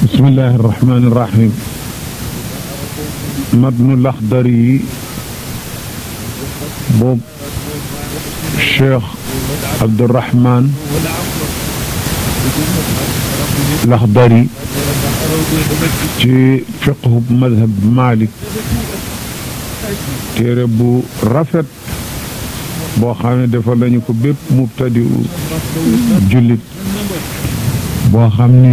bismillahi irrahmani irrahim matnu laxdar yi boobu cheikh abdurahman laxdari ci fiqhu madhab malik téere bu rafet boo xam ne dafa lañu ko bépp mubtadi u jullit boo xam ni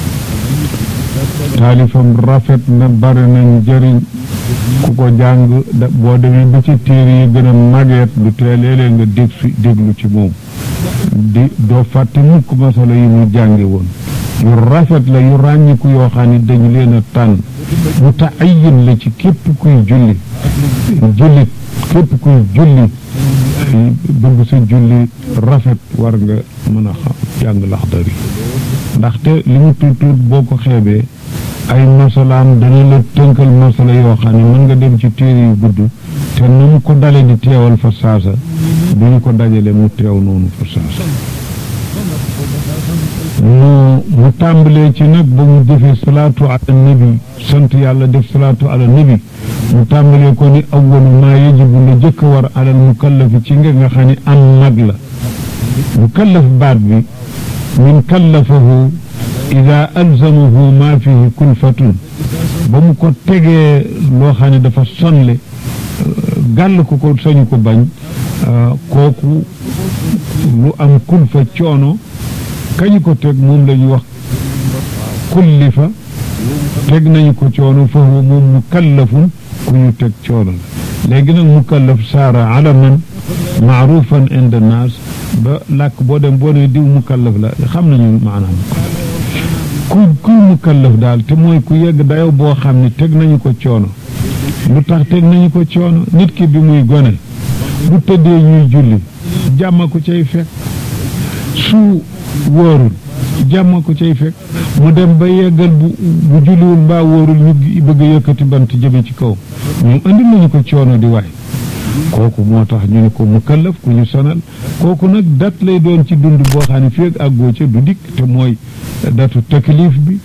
taalifam rafet na bari na njëriñ ku ko jàng boo demee ba ci téere yi gën a mageet du tee léeg-léeg nga dég fi déglu ci moom di doo fàtte mukk masala yi mu jànge woon yu rafet la yu ràññiku yoo xam ne dañu leen a tànn mu taayin la ci képp kuy julli jullit képp kuy julli bëgg sa julli rafet war nga mën a xam jàng laxdari ndaxte li mu tuut tuut boo ko xeebee ay masalaam dana la tënkal masala yoo xam ne mën nga dem ci téere yu gudd te na mu ko dale di teewal fa saasa du ñu ko dajale mu teew noonu fa saasa mu mu tàmbalee ci nag ba mu defee salaatu ala nabi sant yàlla def salaatu ala nabi mu tàmbalee ko ni awwalu maa yajibu la jëkk war alal mukallafi ci nga nga xam ne am mag la mukallaf baat bi min kallafahu ida alzamahu maa fihi kulfatun ba mu ko tegee loo xam ne dafa sonle gàll ko ko sañu ko bañ kooku lu am kulfa coono kañu ko teg moom la ñu wax kullifa teg nañu ko coono foofu moom mukallafun ku ñu teg coono la léegi nag mukallaf saara alaman maarufan inda naas ba làkk boo dem boo ne diw mukallaf la xam nañu maanaam ku kuy mukallaf daal te mooy ku yegg dayo boo xam ne teg nañu ko coono lu tax teg nañu ko coono nit ki bi muy gone bu tëddee ñuy julli jàmma ko cay fekk su wóorul jàmma ko cay fekk mu dem ba yeggal bu bu julliwul mbaa wóorul ñu bëgg a yëkkati bant jëme ci kaw ñu andi nañu ko coono di waay kooku moo tax ñu ne ko mukallaf ku ñu sonal kooku nag dat lay doon ci dund boo xam ne fii ak àggoo ca du dikk te mooy datu taklif bi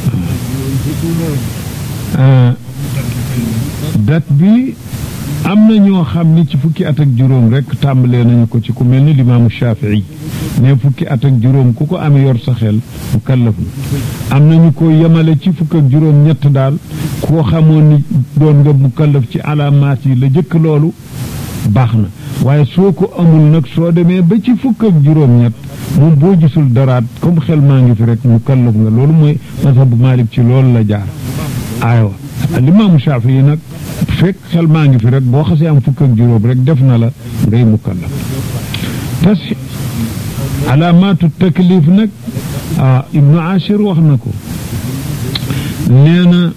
dat bi am na ñoo xam ni ci fukki at ak juróom rek tàmbalee nañu ko ci ku mel ni limaamu Shafii ne fukki at ak juróom ku ko amee yor sa xel mu kallaf na am nañu ko yemale ci fukk ak juróom ñett daal koo xamoon ni doon nga mu kallaf ci alaamaat yi la jëkk loolu baax na waaye soo ko amul nag soo demee ba ci fukk ak juróom ñett moom boo gisul daraat comme xel maa ngi fi rek mu kallaf nga loolu mooy mazhabu Maalik ci loolu la jaar aywa limaamu Shafii nag fekk xel maa ngi fi rek boo xasee am fukk ak juróom rek def na la ngay mukallaf tas alaamaatu taklif nag ah ibnu Ashir wax na ko nee na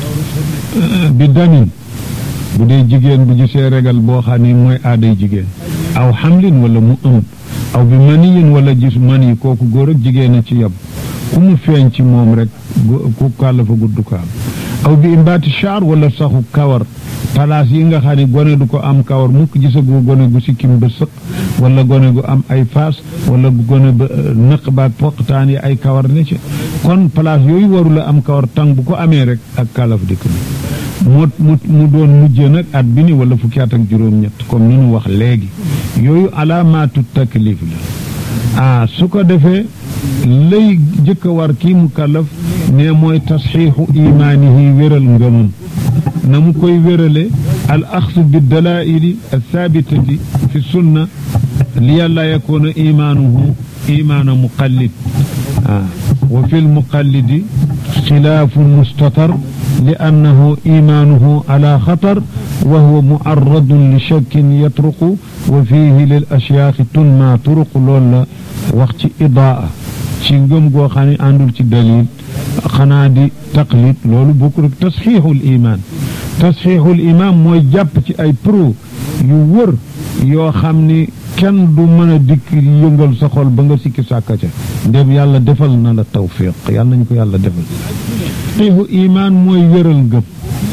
bi damin bu dee jigéen bu gisee regal boo xam ne mooy aaday jigéen aw xamlin wala mu ëmb aw bi maniyin wala gis mani kooku góor ak jigéen a ci yab ku mu feeñ ci moom rek ku kàllafa gudd kaal aw bi imbaati char wala saxu kawar palaas yi nga xam ne gone du ko am kawar mukk gisagu gone gu sikkim ba sëq wala gone gu am ay faas wala gone ba nëq baak poqtaan yi ay kawar ne ci kon place yooyu warula am kawar tàng bu ko amee rek ak kalaf dikk bi mu mu mu doon mujjee nag at bi ni wala fukki at ak juróom-ñett comme ni ñu wax léegi yooyu alaamaatu taklif la ah su ko defee lay jëkk a war kii mu kallaf ne mooy tasxiixu imaanihi wéral ngëmam na mu koy wérale al axsu bi dalaili althabitati fi sunna li yàlla yakuuna imaanuhu imaana muqallid ah wa fi lmuqallidi xilaafu mustatar li annahu imaanuhu ala xatar wa huwa muarradun li shakkin yatruqu wa fiihi lil ashyaaxi tunma turuq loolu la wax ci idaa ci ngëm goo xam ne àndul ci dalil xanaa di taqlid loolu bokkul ak tasxiixul imaan tasxiixul imaan mooy jàpp ci ay pro yu wër yoo xam ni kenn du mën a dikk yëngal sa xol ba nga sikki sàkka ca ndem yàlla defal na la tawfiq yàlla nañu ko yàlla defal tasxiixu imaan mooy wéral ngëm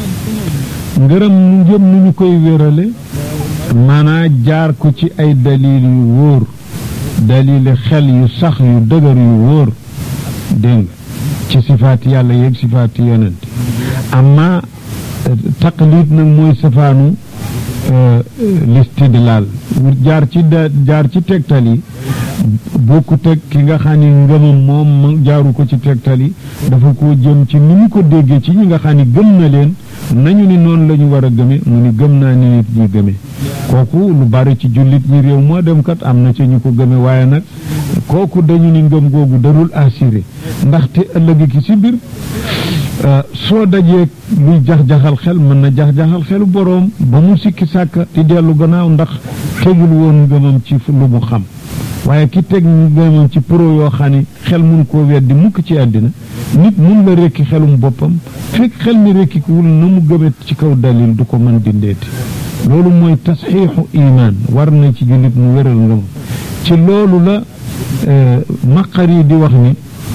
ngërëm mu ngëm nu ñu koy wérale maanaa jaar ko ci ay dalil yu wóor dalili xel yu sax yu dëgër yu wóor dégg ci sifaati yàlla yeeg sifaati yonent amma taqlid nag mooy safaanu listidlaal jaar ci da jaar ci tegtal yi bokku teg ki nga xam ni ngëmam moom jaaru ko ci tegtal yi dafa ko jëm ci ni ñu ko déggee ci ñi nga xam ni gëm na leen nañu ni noonu la ñu war a gëme mu ni gëm naa ni nit ñi gëme kooku lu bari ci jullit ñi réew moo dem kat am na ci ñu ko gëme waaye nag kooku dañu ni ngëm googu darul assuré ndaxte ëllëg ki si biir soo dajee luy jax-jaxal xel mën na jax-jaxal xelu boroom ba mu sikki sàkka di dellu gannaaw ndax tegul woon ngëmam ci lu mu xam waaye ki teg ngëmam ci pro yoo xam ni xel mun koo weddi mukk ci àddina nit mun la rekki xelum boppam fekk xel mi rekki wul na mu gëmet ci kaw dalil du ko mën dindeeti loolu mooy tasxiixu imaan war na ci jullit mu wéral ngëmam ci loolu la maqar yi di wax ni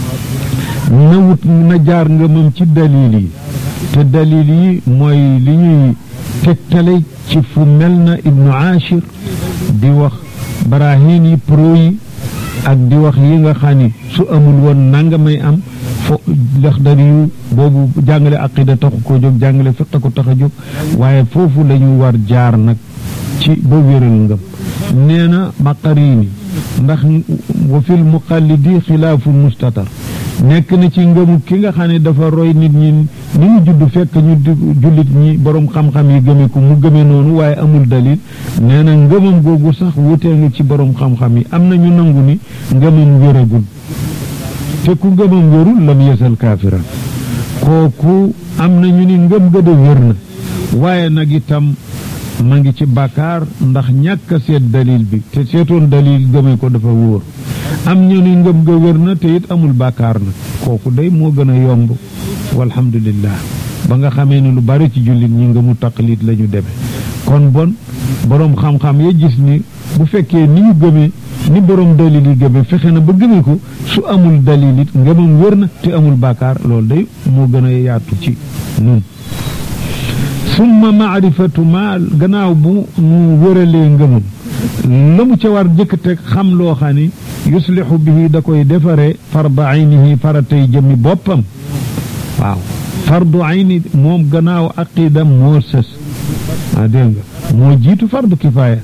na wut na jaar ngëmam ci dalil yi te dalil yi mooy li ñuy tegtale ci fu mel na ibnu achir di wax barahin yi pro yi ak di wax yi nga xam ni su amul woon nanga may am fo Laxdari yu boobu jàngale aqida taxu koo jóg jàngale fiq ko tax a jóg waaye foofu la ñu war jaar nag ci ba wéral ngëm nee na maqarini ndax wa fil muqallidi xilaafu mustatar nekk na ci ngëmu ki nga xam ne dafa roy nit ñi ni mu judd fekk ñu jullit ñi borom xam-xam yi gëme ko mu gëme noonu waaye amul dalil nee na ngëmam googu sax wutee nga ci borom xam-xam yi am na ñu nangu ni ngëmam wéragul te ku ngëmam wérul lam yesal kaafiran kooku am na ñu ni ngëm ga de wér na waaye nag itam ma ngi ci bàkkaar ndax ñàkk a seet dalil bi te seetoon dalil gëme ko dafa wóor am ñu ni ngëm ga wér na te it amul bàkkaar nag kooku day moo gën a yomb walhamdulillah ba nga xamee ni lu bari ci jullit ñi ngëmu taqlid la ñu demee kon bon boroom xam-xam ya gis ni bu fekkee ni ñu gëmee ni boroom dalil yi gëmee fexe na ba gëmee ko su amul dalil it ngëmam wér na te amul bàkkaar loolu day moo gën a yaatu ci nun summa maarifatu ma gannaaw bu mu wëralee ngëmam la mu ca war jëkk teg xam loo xam ni yuslixu bihi da koy defare fardu aynihi faratay jëmmi boppam waaw fardu ayni moom gannaaw aqida moo sës ah dégg nga moo jiitu fardu kifaaya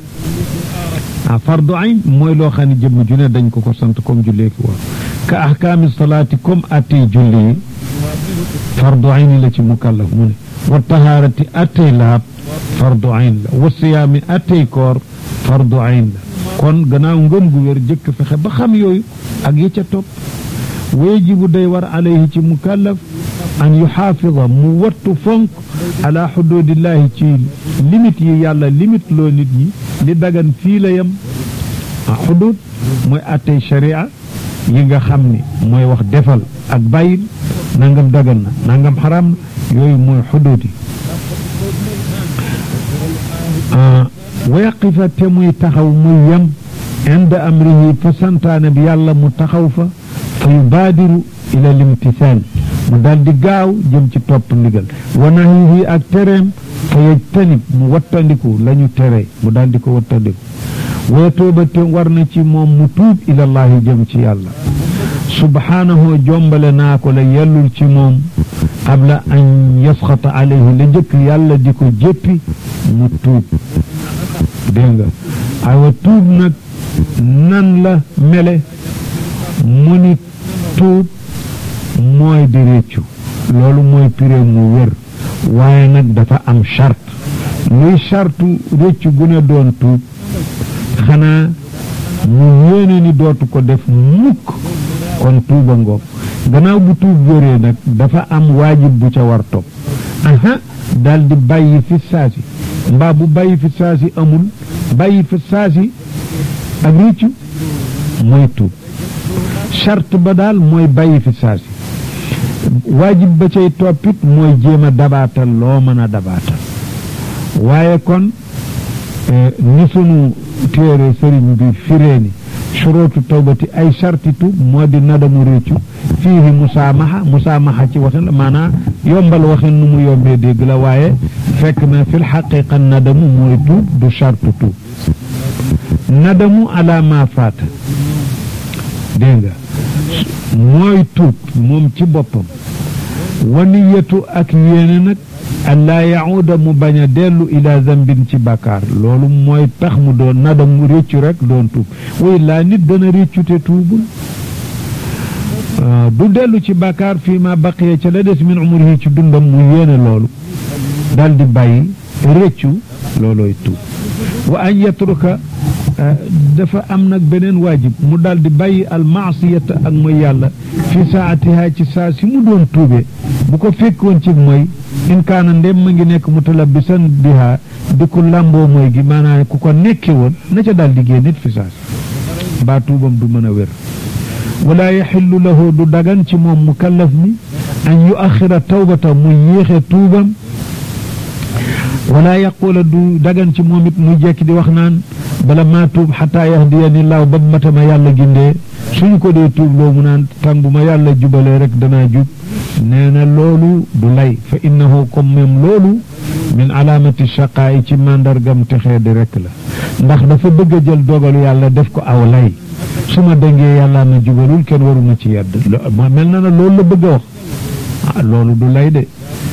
ah fardu ayn mooy loo xam ne jëmm ju ne dañ ko ko sant comme jullee ki woon ka ahkaami salaati comme attey julli yi fardu ayni la ci mukallaf mu ne wa tahaarati attey laab fardu ayn la wa siyaami attey koor fardu ayn la kon gannaaw ngëm gu wér jëkk fexe ba xam yooyu ak yi ca topp wajibu day war alayhi ci mukallaf an yuxaafida mu wattu fonk ala xududillahi ci limite yi yàlla limite loo nit ñi li dagan fii la yem ah xudud mooy attey sharia yi nga xam ni mooy wax defal ak bàyyil nangam dagan na nangam xaram na yooyu mooy xudud yi wa yaqifa te muy taxaw muy yem inda amrihi fa santaane bi yàlla mu taxaw fa fa yubaadiru ila limtisaan mu daal di gaaw jëm ci topp ndigal wa nahyihi ak tereem fa yajtanib mu wattandiku la ñu tere mu daal di ko wattandiku wa yatuuba te war na ci moom mu tuub ilallahi jëm ci yàlla subhaanahu jombale naa ko la yellul ci moom qabla an yasxata alayhi la jëkk yàlla di ko jéppi mu tuub dégg nga aywa tuub nag nan la mele mu ni tuub mooy di réccu loolu mooy piré mu wér waaye nag dafa am charte luy chartu réccu gu ne doon tuub xanaa mu yéene ni dootu ko def mukk kon tuuba ngoog gannaaw bu tuub wéree nag dafa am waajib bu ca war topp aha daal di bàyyi fi saasi mbaa bu bàyyi fi saasi amul bàyyi fi saasi ak réccu mooy tuub charte ba daal mooy bàyyi fi saasi waajib ba cay toppit mooy jéem a dabaatal loo mën a dabaatal waaye kon ni sunu téere sëriñ bi firee ni surootu tawbati ay sarti tuub moo di nadamu réccu fiihi musaamaxa musaamaxa ci waxin la maanaam yombal waxin nu mu yombee dégg la waaye fekk na fil xaqiqa nadamu mooy tuub du sartu tuub nadamu ala ma faata dégg nga mooy tuub moom ci boppam waniyatu ak yéene nag an laa yahuda mu bañ a dellu ila zambin ci bàkkaar loolu mooy tax mu doon nadam mu réccu rek doon tuub way laa nit dana réccu te tuubul du dellu ci bàkkaar fii ma baqiya ca la des min umrihi ci dundam mu yéene loolu dal di bàyyi réccu loolooy tuub wa an yatruka dafa am nag beneen waajib mu dal di bàyyi al maasiyata ak mooy yàlla fi saatiha ci saa si mu doon tuube bu ko fekkoon ci mooy in kaana ndem ma ngi nekk mutalabbisan biha di ko làmboo mooy gi maanaam ku ko nekke woon na ca daal di génn it fi saa si mbaa tuubam du mën a wér wala yaxillu lahu du dagan ci moom mukallaf mi an yu axira tawbata mu yéexe tuubam wala yaqula du dagan ci moom it muy jekki di wax naan bala maa tuub xataa yahdiyani laaw ba matama yàlla gindee suñu ko dee tuub loo mu naan tàng bu ma yàlla jubalee rek danaa jub nee na loolu du lay fa innahu comme même loolu min alaamati shaqaayi ci màndargam texee di rek la ndax dafa bëgg a jël dogalu yàlla def ko aw lay su ma dëngee yàlla ma jubalul kenn waruma ci yedd mel na na loolu la bëgg a wax ah loolu du lay de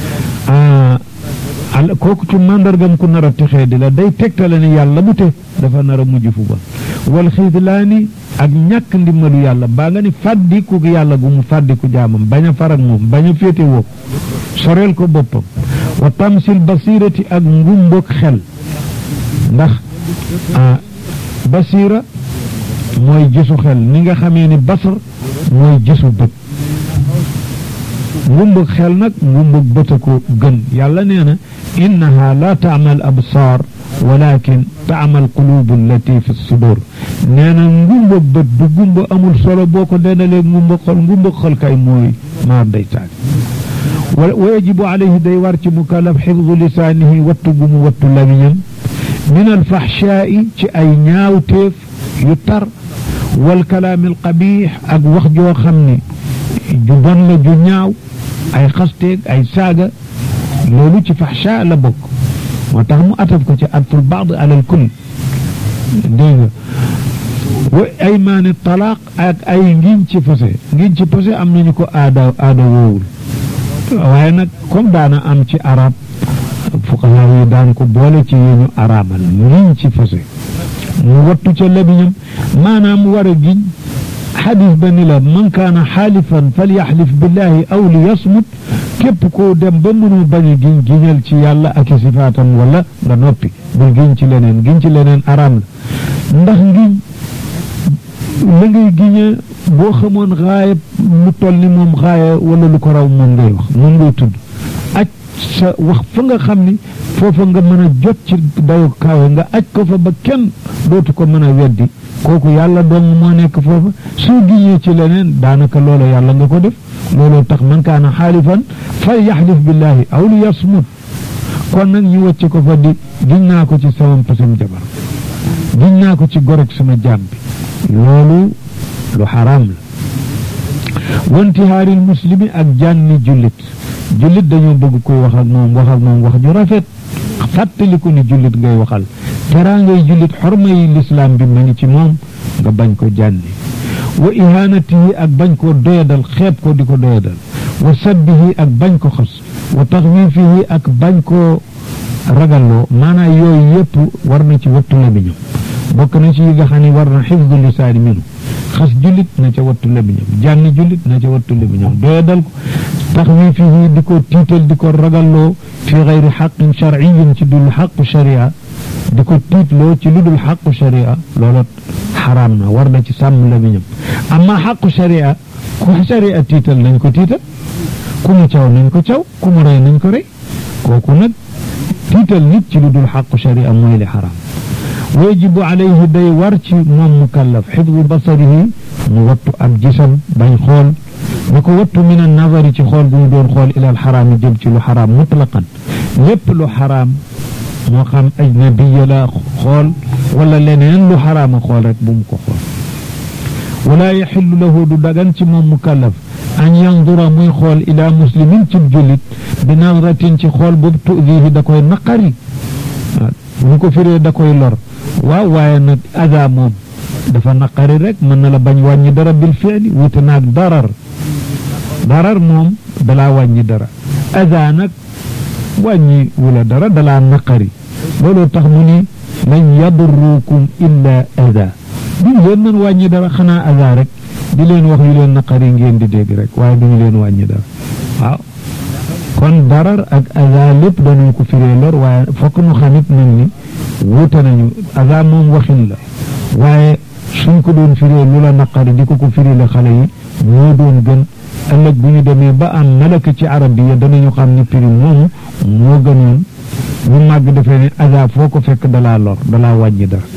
al kooku ci màndargam ku nar a texee di la day tegtale ni yàlla mu te dafa nar a mujj fu bon wal xiidlaani ak ñàkk ndimbalu yàlla baa nga ni fàddiku yàlla gu mu fàddiku jaamam bañ a farak moom bañ a féete woo soreel ko boppam wa tamsil basirati ak ngumbog xel ndax basira mooy gisu xel ni nga xamee ni basar mooy gisu bët ngumbug xel nag ngumbug bët a ko gën yàlla nee na innaha la taamal absaar walakin taamal qulubu allati fi sudur nee na ngumbug bët du gumba amul solo boo ko dendalee ngumbug xol ngumbug xol kay mooy maar day taag wa yajibu alayhi day war ci mukallaf xifdu lisaanihi wattu gu mu wattu lamiñam min alfaxshaai ci ay ñaawteef yu tar wal kalaami alqabiix ak wax joo xam ne ju bon la ju ñaaw ay xasteeg ay saaga loolu ci faxsha la bokk moo tax mu ataf ko ci atful baad alal kull dégg nga wa aymaani talaaq ak ay ngiñ ci fase ngiñ ci fase am nañu ko aada aada woowul waaye nag comme daana am ci arab fuqahaa yi daan ko boole ci yi ñu araamal ngiñ ci fase mu wattu ca labiñam maanaam war a giñ xadis ba ni la man kaana xaalifan falyaxlif billahi aw li yasmut képp koo dem ba mënu bañ a giñ giñal ci yàlla ak i sifaatam wala nga noppi bul giñ ci leneen giñ ci leneen araam la ndax ngiñ la ngay giñe boo xamoon xaayab lu toll ni moom xaaya wala lu ko raw moom ngay wax moom ngay tudd aj sa wax fa nga xam ni foofa nga mën a jot ci dayu kaawe nga aj ko fa ba kenn dootu ko mën a weddi kooku yàlla dong moo nekk foofa soo giñee ci leneen daanaka loola yàlla nga ko def looloo tax man kaana xaalifan fal yaxlif billahi aw li yasmut kon nag ñu wàcce ko fa di giñ naa ko ci sama pasam jabar giñ naa ko ci gorog sama jaam bi loolu lu xaraam la wantihaaril muslimi ak jànni jullit jullit dañoo bëgg koy wax ak moom wax ak moom wax ju rafet fàttaliku ni jullit ngay waxal teraa ngay jullit xorma yi lislaam bi ma ngi ci moom nga bañ ko jànni wa ihanatihi ak bañ koo doyadal xeeb ko di ko doyadal wa sabbihi ak bañ ko xas wa taxwiifihi ak bañ koo ragalloo maanaam yooyu yëpp war na ci wattu lamiñam bokk na ci yi nga xam ne war na xifdu lisaani minu xas jullit na ca wattu lamiñam jànni jullit na ca wattu lamiñam doyadal ko taxwiifihi di ko tiital di ko ragalloo fi gayri xaqin sharciyin ci dul xaqu sharia di ko tiitloo ci lu dul xaqu sharia loola xaraam na war na ci sàmm lamiñam amma xaqu sharia ku sharia tiital nañ ko tiital ku mu caw nañ ko caw ku mu rey nañ ko rey kooku nag tiital nit ci lu dul xaqu sharia mooy li xaraam wajibu alayhi day war ci moom mukallaf xifdu basarihi mu wattu ab gisam bañ xool na ko wattu min an nazari ci xool bu mu doon xool ila al xaraam jëm ci lu xaraam mutlaqan lépp lu xaraam moo xam ajnabiya la xool wala leneen lu xaraama xool rek bu mu ko xool wala yaxillu lahu du dagan ci moom mukallaf an yandura muy xool ila muslimin ci jullit bi nazratin ci xool boobu tudihi da koy naqari bu ko firee da koy lor waaw waaye nag ada moom dafa naqari rek mën na la bañ wàññi dara bil fi'li wuute naag darar darar moom dalaa wàññi dara aza nag wàññi wula dara dalaa naqari loolu tax mu ni lan yadurrukum illa aza duñu leen mën wàññi dara xanaa aza rek di leen wax yu leen naqari ngeen di dégg rek waaye duñu leen wàññi dara waaw kon darar ak aza lépp danañ ko firee lor waaye fokk nu xamit nag ni wuute nañu aza moom waxin la waaye suñ ko doon firee lu la naqari di ko ko firi la xale yi moo doon gën ëllëg bu ñu demee ba am malaka ci arab yi danañu xam ni firi moomu moo gënoon ñu màgg defee ne aza foo ko fekk dalaa lor dalaa wàññi dara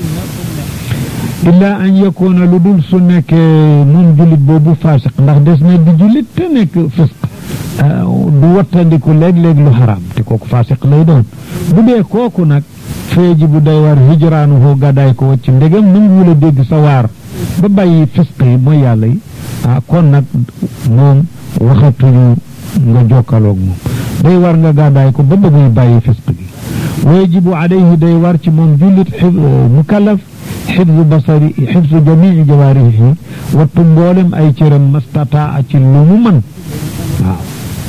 illaa an yakoona lu dul su nekkee moom jullit boobu faasiq ndax des na di jullit te nekk fisq du wattandiku léeg-léeg lu xaraam te kooku faasiq lay doon bu dee kooku nag feeji bu day war hijraanu hoo gàddaay ko wacc ndegam nanguwul a dégg sa waar ba bàyyi fisq yi mooy yàlla yi ah kon nag moom waxatuñu nga jokkaloog moom day war nga gàddaay ko ba ba muy bàyyi fisq gi wajibu alayhi day war ci moom jullit mukallaf xifzu basari xifzu jamii jawaarihi wattu mboolem ay cëram mastataa ci lu mu mën waaw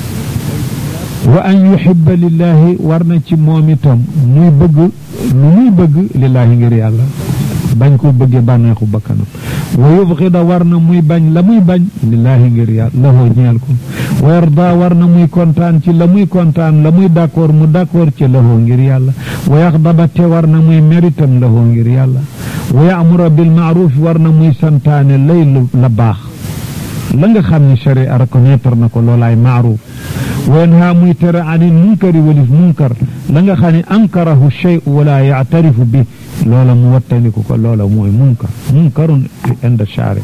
wa an yuhibba lillahi war na ci moom itam muy bëgg lu muy bëgg lillahi ngir yàlla bañ ko bëggee bànneexu bakkanam wa yubxida war na muy bañ la muy bañ lillahi ngir yàlla lahoo ñeel ko wa yarda war na muy kontaan ci la muy kontaan la muy d'accord mu d'accord ci lahoo ngir yàlla wa yaxdaba te war na muy méritam lahoo ngir yàlla wa yaamura bil maaruf war na muy santaane lay la baax la nga xam ne sharia reconnaître na ko loolaay maaruf wa yanha muy tere anil munkari walis munkar la nga xam ne ankarahu shay wala yaatarifu bi loola mu wattandiku ko loola mooy munkar munkarun inda shari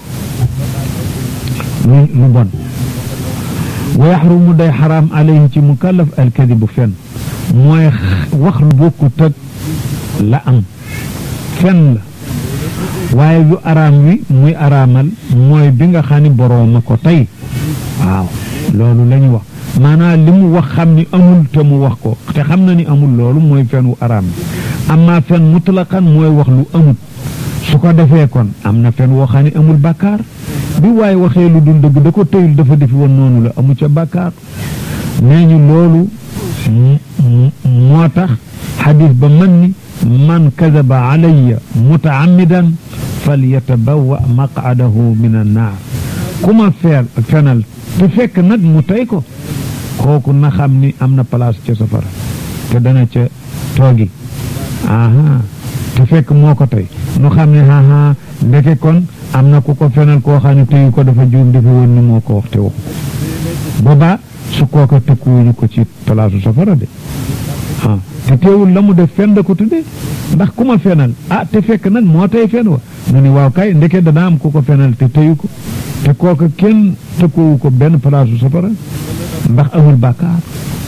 lu lu bon wa yaxrumu day xaraam alayhi ci mukallaf alkadibu fen mooy wax lu bokkut ak la am fen la waaye yu araam wi muy araamal mooy bi nga xam ni borooma ko tey waaw loolu la ñu wax maanaam li mu wax xam ni amul te mu wax ko te xam na ni amul loolu mooy fen wu araam bi amma fen mutlaqan mooy wax lu amut su ko defee kon am na fen woo xam ne amul bàkkaar bi waaye waxee lu dul dëgg da ko tëyul dafa defi woon noonu la amu ca bàkkaar nee ñu loolu moo tax xadis ba man ni man kadaba alayya mutaamidan falyatabawa maqadahu min annaar ku ma feel fenal te fekk nag mu tey ko kooku na xam ni am na place ca safara te dana ca toogi aha te fekk moo ko tey nu xam ne aha ndeke kon am na ku ko fenal koo xam ne teyu ko dafa juum dafa woon ni moo ko wax te waxu boobaa su kooka tëkkuwuñu ko ci palaasu safara de ah te teewul la mu def fen da ko tudde ndax ku ma fenal ah te fekk nag moo tey fen wa mu ni waaw kay ndeke dana am ku ko fenal te teyu ko te kooka kenn tëkkuwu ko benn palaasu safara ndax amul bàkkaar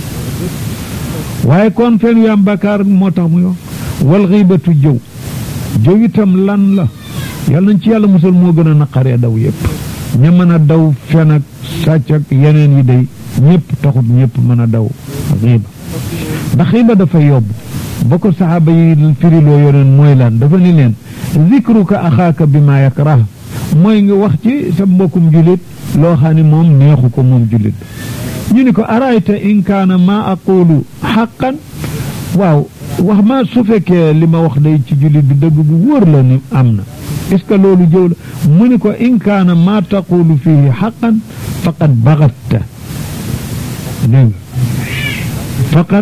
waaye kon fen yu am bàkkaar moo tax muy wax wal xiibatu jëw jëw itam lan la yàlla nañ ci yàlla musal moo gën a naqaree daw yépp ña mën a daw fen ak sàcc ak yeneen yi day ñëpp taxut ñëpp mën a daw xiiba ndax xiiba dafa yóbbu ba ko saxaaba yi firiloo yoneen mooy lan dafa ni leen zikruka axaaka bi ma yakrah mooy nga wax ci sa mbokkum jullit loo xam ne moom neexu ko moom jullit ñu ni ko arayta in kaana ma aqulu xaqan waaw wax ma su fekkee li ma wax day ci jullit bi dëgg bu wóor la ni am na est ce que loolu jëw la mu ni ko in kaana ma taqulu fihi xaqan faqad bagatta dégg nga faqad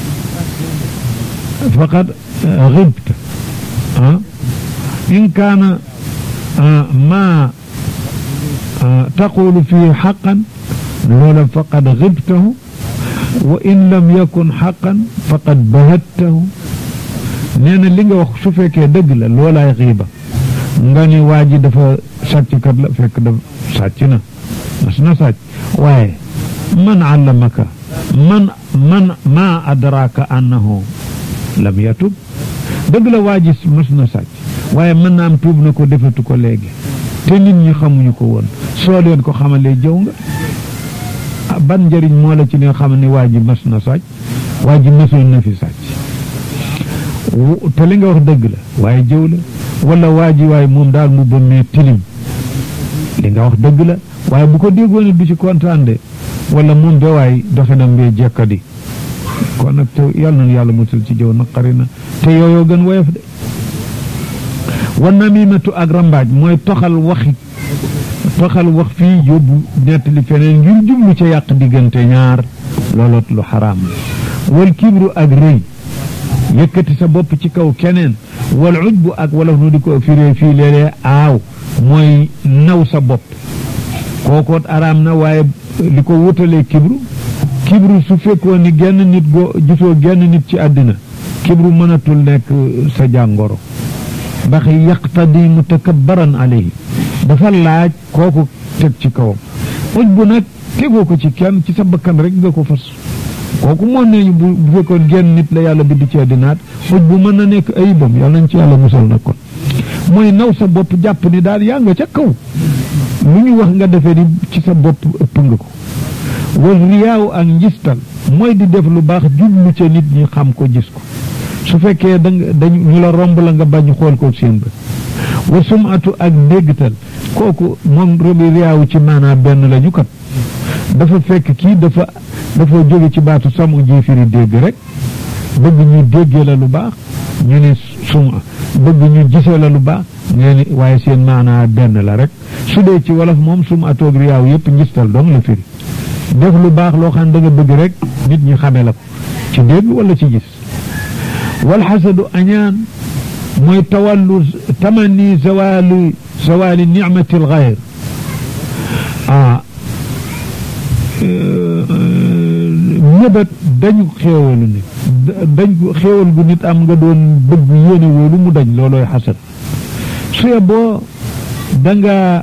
faqad xibta ah in kaana ma taqulu fihi xaqan loola faqad xibtahu wa in lam yakun xaqan faqad bahattahu nee na li nga wax su fekkee dëgg la loolaay xiiba nga ni waa ji dafa sàcckat la fekk dafa sàcc na mas na sàcc waaye man allamaka man man maa adraka annahu lam yatub dëgg la waa ji mas na sàcc waaye mën na am tuub na ko defatu ko léegi te nit ñi xamuñu ko woon soo leen ko xamalee jëw nga ban njëriñ moo la ci li nga xam ne waa ji mas na sàcc waa ji masoon na fi sàcc te li nga wax dëgg la waaye jëw la wala waa ji waaye moom daal mu bënnee tilim li nga wax dëgg la waaye bu ko déggoon du ci kontaan de wala moom ba waay doxinam bee jekkadi kon nag te yàlla na yàlla mutul ci jëw naqari na te yooyoo gën woyof de wan namimatu ak rambaaj mooy toxal waxi toxal wax fii yóbbu nettali feneen ngir jublu ca yàq diggante ñaar looloot lu xaraam la wal kibru ak rëy yëkkati sa bopp ci kaw keneen wal ujbu ak wolof nu di ko firee fii léeg-léeg aaw mooy naw sa bopp kookoot araam na waaye li ko wutalee kibru kibru su fekkoon ni genn nit go gisoo genn nit ci àddina kibru mënatul nekk sa jàngoro ndax yaqtadi mutakabbaran alayhi dafa laaj kooku teg ci kawam ujbu nag tegoo ko ci kenn ci sa bakkan rek nga ko fas kooku moo ne ñu bu bu fekkoon genn nit la yàlla bind ci àddinaat ujbu mën na nekk ayibam yàlla nañ ci yàlla musal na kon mooy naw sa bopp jàpp ni daal yaa nga ca kaw lu ñu wax nga defee ni ci sa bopp ëpp nga ko wal riyaaw ak njistal mooy di def lu baax jublu ca nit ñi xam ko gis ko su fekkee da nga dañ ñu la romb la nga bañ xool ko seen bët wa sumatu ak déggtal kooku moom robi riyaawu ci maanaam benn la ñu kat dafa fekk kii dafa dafa jóge ci baatu samu ji firi dégg rek bëgg ñu déggee la lu baax ñu ne suma bëgg ñu gisee la lu baax ñu ne waaye seen maanaa benn la rek su dee ci wolof moom suma atoog riyaaw yëpp njistal dong la firi def lu baax loo xam da nga bëgg rek nit ñi xame la ko ci dégg wala ci gis wal xasadu añaan mooy tawallu tamanni zawali zawali nicmati alxayr ah ñëbat dañu xéewalu nit dañ xéewal gu nit am nga doon bëgg yéene wóolu mu dañ loolooy xasad suye boo danga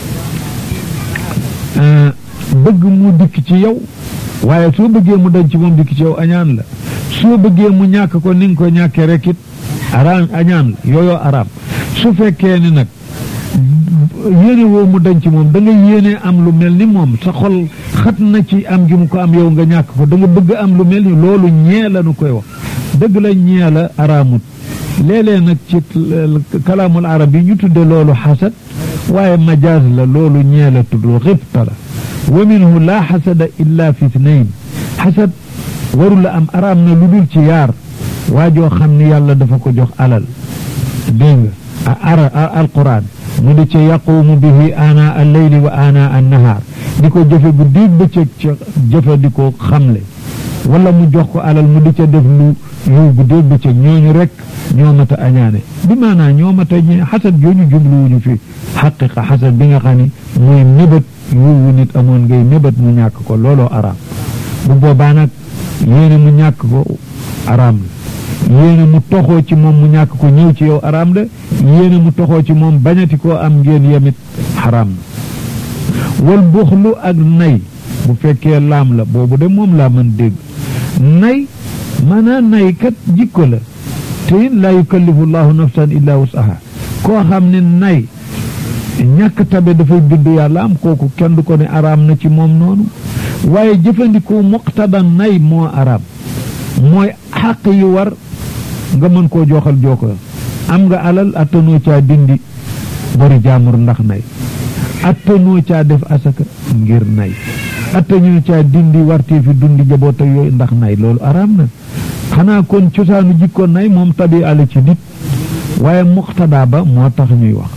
bëgg mu dikk ci yow waaye soo bëggee mu dañ ci moom dikk ci yow añaan la soo bëggee mu ñàkk ko ni nga ko ñàkkee rek it araam añaan la yooyoo araam su fekkee ni nag yéene woo mu dañ ci moom da nga yéene am lu mel ni moom sa xol xat na ci am gi mu ko am yow nga ñàkk ko da nga bëgg am lu mel ni loolu ñee la nu koy wax dëgg la ñee la araamut léeg-léeg nag ci kalaamul arab yi ñu tudde loolu xasad waaye majaaz la loolu ñee la tudd xibta la wa minhu laa xasada illa fi ithnayn xasad waru la am araam na lu dul ci yaar waa joo xam ni yàlla dafa ko jox alal dégg nga ara alquran mu di ca yaqumu bihi ana al leyli wa ana an nahaar di ko jëfe bu diig bëccëg ca jëfe di ko xamle wala mu jox ko alal mu di ca def lu yiw bu diig bëccëg ñooñu rek ñoo mat a añaane bi maanaa ñoo mat a ñee xasad jooñu jubluwuñu fi xaqiqa xasad bi nga xam ni muy mébét yiwu nit amoon ngay mébét mu ñàkk ko looloo araam bu boobaa nag yéene mu ñàkk ko araam la yéene mu toxoo ci moom mu ñàkk ko ñëw ci yow araam la yéene mu toxoo ci moom bañati koo am ngeen yemit xaraam na wal buxlu ak nay bu fekkee laam la boobu de moom laa mën dégg nay maanaam nay kat jikko la te it laa yukallifu llahu nafsan illa wusaha koo xam ne nay ñàkk tabe dafay bind yàlla am kooku kenn du ko ne araam na ci moom noonu waaye jëfandikoo muqtada nay moo araam mooy xaq yi war nga mën koo joxal jooko am nga alal attanoo caa dindi bori jaamur ndax nay attanoo caa def asaka ngir nay attanoo caa dindi wartee fi dundi jaboot ak yooyu ndax nay loolu araam na xanaa kon cosaanu jikko nay moom tabi ala ci nit waaye muqtada ba moo tax ñuy wax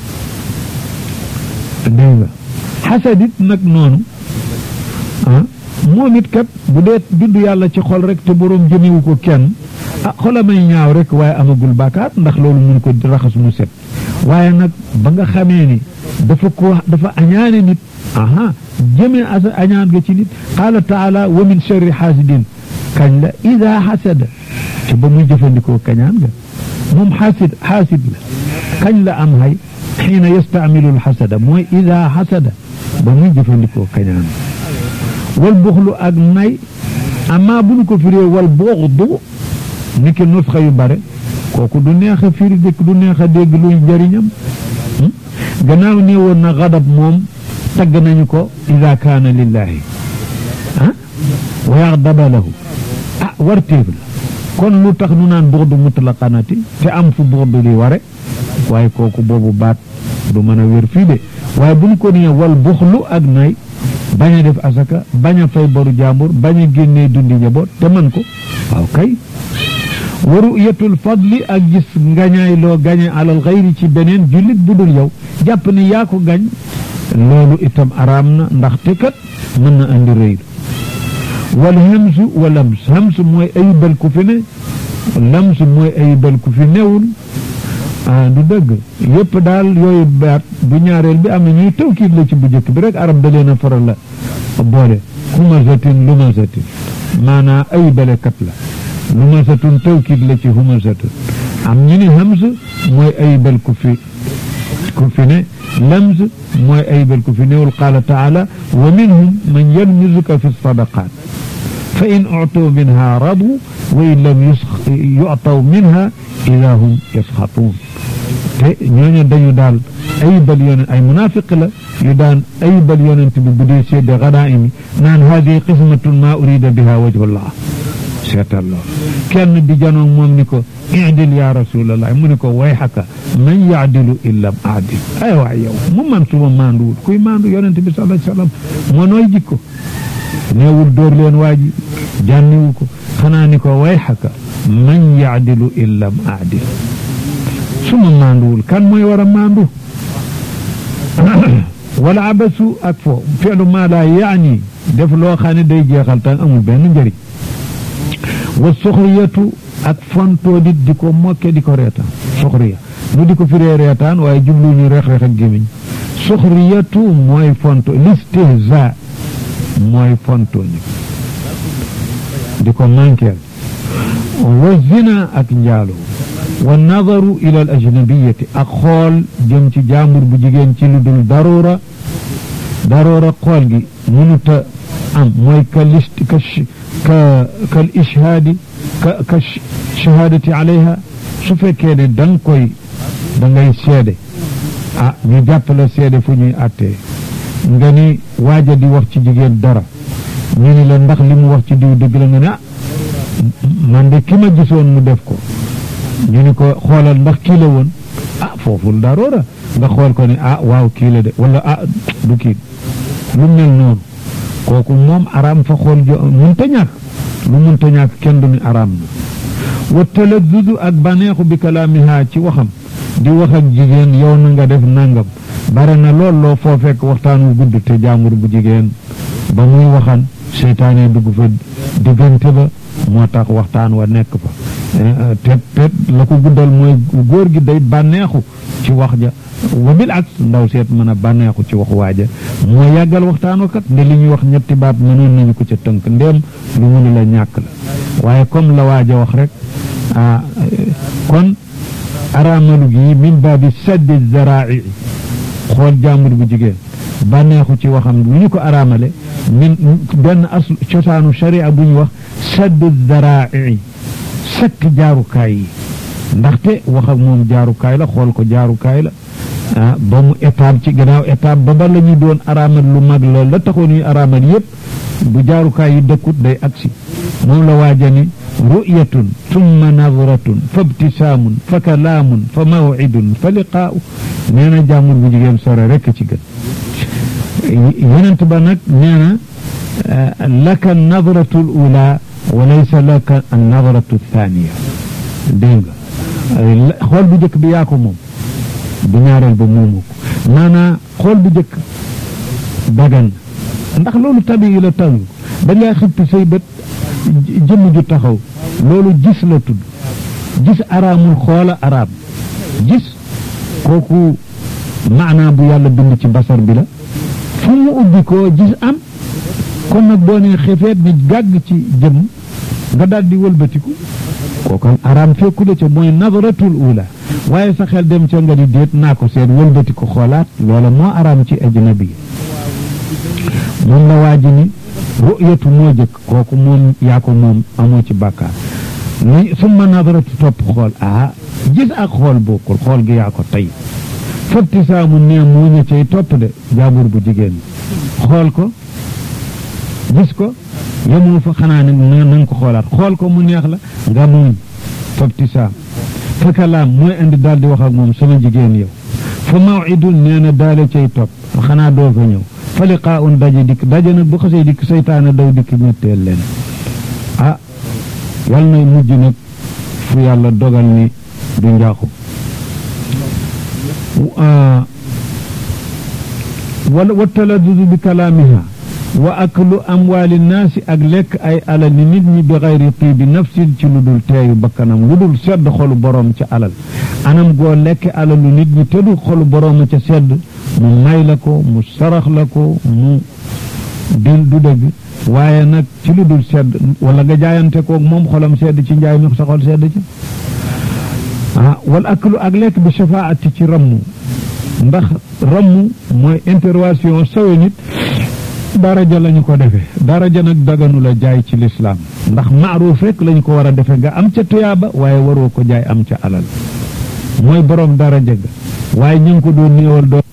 dégg nga xasadit nag noonu ah moom it kat bu dee bind yàlla ci xol rek te boroom jëmewu ko kenn ah xolamay ñaaw rek waaye amagul bàkkaat ndax loolu mun ko raxas mu set waaye nag ba nga xamee ni dafa ko dafa añaane nit aha jëmee asa añaan nga ci nit qaala taala wa min sharri xaasidin kañ la ida xasada te ba muy jëfandikoo kañaan nga moom xaasid xaasid la kañ la am hay xiina yastaamilu lxasada mooy ida xasada ba muy jëfandikoo kañaan wal buxlu ak nay amaa bu ñu ko firee wal buxdu ni ki nusxa yu bare kooku du neex a firi dëkk du neex a dégg luy njëriñam gannaaw ne woon na xadab moom tagg nañu ko ida kaana lillahi ah wa yaxdaba lahu ah wartéef la kon lu tax nu naan buxdu mutlaqanati te am fu buxdu li ware waaye kooku boobu baat du mën a wér fii de waaye bu ñu ko nee wal buxlu ak nay bañ a def asaka bañ a fay boru jàmbur bañ a génnee dundi njaboot te man ko waaw kay wa ru'yatul fadli ak gis ngañaay loo gañe alal xayri ci beneen jullit bu dul yow jàpp ne yaa ko gañ loolu itam araam na ndaxte kat mën na andi rëy wal hamsu wa lams hamsu mooy ayibal ku fi ne lams mooy ayibal ku fi newul ah du dëgg yépp daal yooyu baat bu ñaareel bi am na ñuy tawkiid la ci bu njëkk bi rek arab da leen a faral la boole humazatin lumazatin maanaa ayibalekat la lumasatun tawkiid la ci humasatun am ñu ni hams mooy ayibal ku fi ku fi ne lams mooy ayibal ku fi newul qaala taala wa minhum man yalmizuka fi sadaqaat fa in utuu minha radu wa in lam yu'taw minha ida hum yasxatuun te ñooñu dañu daal ayibal yonent ay munaafiq la yu daan ayibal yonent bi bu dee sédde ganaa'im naan haadihi qismatun maa urida biha wajhullah seetal lool kenn di janoog moom ni ko idil ya rasulallah mu ni ko wayxaka man yaadilu illam aadil ay waay yow mu man suma maanduwul kuy maandu yonent bi sallallahu alayhi wasallam moo nooy jikko neewul dóor leen waa ji jànniwu ko xanaa ni ko wayxaka man yaadilu illam aadil suma maanduwul kan mooy war a maandu wala abasu ak fo fi'lu maa laa yaani def loo xam ne day jeexal tan amul benn njëriñ wa soxriyatu ak fontoo dit di ko mokke di ko reetaan soxriya nu di ko firee reetaan waaye jublu ñu reex reex ak gémmiñ soxriyatu mooy fonto listihza mooy fontoo ni di ko manqueel wa zina ak njaalo wa nadaru ila al ajnabiyati ak xool jëm ci jaambur bu jigéen ci lu dul daroora daroora xool gi mënuta am mooy ka list ka ka kal ishaadi ka ka shahaadati alayha su fekkee ne da nga koy da ngay seede ah ñu jàpp la seede fu ñuy àttee nga ni waaja di wax ci jigéen dara ñu ni la ndax li mu wax ci diw dëgg la nga ne ah man de ki ma gisoon mu def ko ñu ni ko xoolal ndax kii la woon ah fooful daroora nga xool ko ni ah waaw kii la de wala ah du kii lu mel noonu kooku moom araam fa xool jo munta ñàkk lu munta ñàkk kenn du ni araam na wa talazuzu ak baneexu bi kalaamiha ci waxam di wax ak jigéen yow na nga def nangam bare na lool loo foo fekk waxtaan wu gudd te jaambur bu jigéen ba muy waxan seytaane dugg fa diggante ba moo tax waxtaan wa nekk fa te te la ko guddal mooy góor gi day bànneexu ci wax ja wa bil ak ndaw seet mën a bànneexu ci wax waaja moo yàggal waxtaan wakat nde li ñuy wax ñetti baat mënoon nañu ko ca tënk ndéem lu mënu la ñàkk la waaye comme la waaja wax rek ah kon araamalu gi min baabi saddi zaraa xool jàmbur bu jigéen bànneexu ci waxam lu ñu ko araamale min benn as cosaanu sharia bu ñu wax saddi zaraa sakk jaarukaay yi ndaxte wax ak moom jaarukaay la xool ko jaarukaay la ah ba mu étape ci gannaaw étape ba ba la ñuy doon araamal lu mag la la taxoon ñuy araamal yépp bu jaarukaay yi dëkkut day agsi moom la waaja ni ru'yatun tumma nadratun fa ibtisaamun fa kalaamun fa mawcidun fa liqaa'u nee na jàmbur bu jigéen sore rekk ci gën yonent ba nag nee na laka nadratu l ula wa laysa laka an nadratu thaniya dégg nga xool bu njëkk bi yaa ko moom bu ñaareel ba moomu ko maanaa xool bu njëkk dagan ndax loolu tabi la talu da ngaa xippi say bët jëmm ju taxaw loolu gis la tudd gis araamul xoola araam gis kooku maanaa bu yàlla bind ci basar bi la fu mu ubbi koo gis am kon nag boo nee xefeet ni gàgg ci jëmm nga daal di wëlbatiku kooku araam fekku la ca mooy nadaratul ula waaye sa xel dem ca nga di déet naa ko seet wëlbati ko xoolaat loola moo araam ci ajnabi moom la waa ji ni ru'yatu moo jëkk kooku moom yaa ko moom amoo ci bàkkaar ni summa nadaratu topp xool ah gis ak xool bokkul xool gi yaa ko tey fabtisaamu nee moo ña cay topp de jaabur bu jigéen xool ko gis ko yemoo fa xanaa ne na nga ko xoolaat xool ko mu neex la nga muñ fabtisaam fa kalaam mooy indi daal di wax ak moom sama jigéen yow fa mawidun nee na daale cay topp xanaa doo fa ñëw fa liqaa un daje dikk daje nag bu xasee dikk seytaane daw dikk ñetteel leen ah yal na mujj nag fu yàlla dogal ni du njaaxu wala wa taladudu bi kalaamiha wa aklu amwaali naasi ak lekk ay alal ni nit ñi bi xayri tiibi nafsin ci lu dul teeyu bakkanam lu dul sedd xolu boroom ca alal anam goo lekk alalu nit ñi te du xolu boroom ca sedd mu may la ko mu sarax la ko mu dil du dëgg waaye nag ci lu dul sedd wala nga jaayante koog moom xolam sedd ci njaay mi sa xol sedd ci ah wal aklu ak lekk bi shafaati ci rammu ndax rammu mooy intervention sawe nit daraja lañu ko defee daraja nag daganu la jaay ci lislaam ndax maaruuf rek lañu ko war a defe nga am ca tuyaaba waaye waroo ko jaay am ca alal mooy borom daraja ga waaye ñu ngi ko doon néewal doo